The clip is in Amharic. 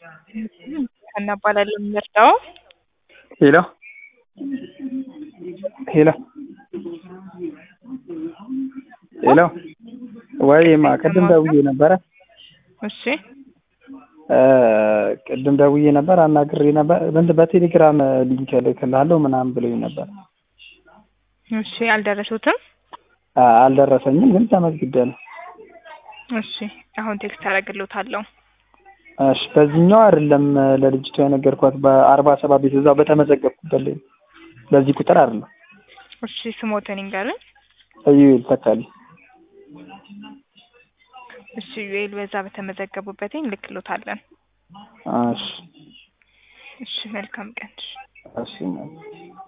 እናባላለን የምንረዳው ሄሎ ሄሎ ሄሎ ወይማ ቅድም ደውዬ ነበረ እሺ ቅድም ደውዬ ነበር አናግሬ ነበር እንትን በቴሌግራም ሊንክ እልክልሃለሁ ምናምን ብሎኝ ነበር እሺ አልደረሱትም አልደረሰኝም ግን ተመዝግቤያለሁ እሺ አሁን ቴክስት አደርግልዎታለሁ እሺ በዚህኛው አይደለም ለልጅቷ የነገርኳት በአርባ ሰባት ቤት እዛው በተመዘገብኩበት ላይ በዚህ ቁጥር አይደለም እሺ ስሞትን ይንገሩኝ እዩኤል ተካልኝ እሺ ዩኤል በዛ በተመዘገቡበት እንልክልዎታለን እሺ እሺ መልካም ቀን እሺ